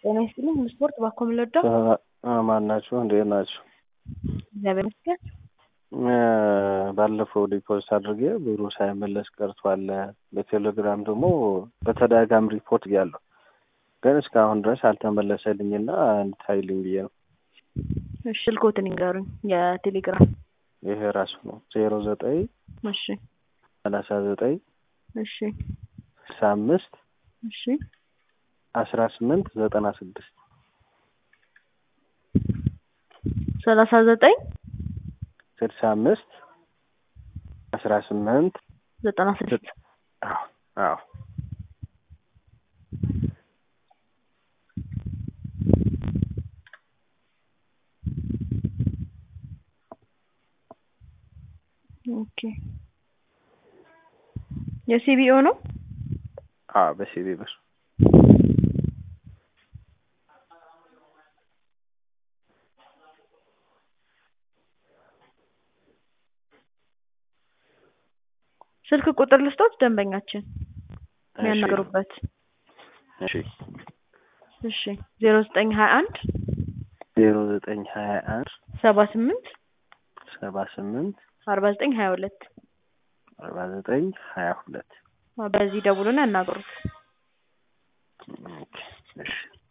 ጤና ይስጥልኝ ስፖርት ባኮ ምለዳ ማን ናችሁ? እንዴት ናችሁ? እግዚአብሔር ይመስገን። ባለፈው ዲፖዚት አድርጌ ብሩ ሳይመለስ ቀርቷል። በቴሌግራም ደግሞ በተደጋጋሚ ሪፖርት ያለው ግን እስካሁን ድረስ አልተመለሰልኝና እንድታይልኝ ብዬ ነው። እሺ ስልኮትን ይንገሩኝ። የቴሌግራም ይሄ ራሱ ነው ዜሮ ዘጠኝ እሺ ሰላሳ ዘጠኝ እሺ ስልሳ አምስት እሺ አስራ ስምንት ዘጠና ስድስት ሰላሳ ዘጠኝ ስልሳ አምስት አስራ ስምንት ዘጠና ስድስት አዎ አዎ ኦኬ የሲቢኦ ነው። አዎ በሲቢ ብር ስልክ ቁጥር ልስጦት ደንበኛችን የሚያናግሩበት። እሺ እሺ ዜሮ ዘጠኝ ሀያ አንድ ዜሮ ዘጠኝ ሀያ አንድ ሰባ ስምንት ሰባ ስምንት አርባ ዘጠኝ ሀያ ሁለት አርባ ዘጠኝ ሀያ ሁለት በዚህ ደውሉና ያናግሩት። ኦኬ እሺ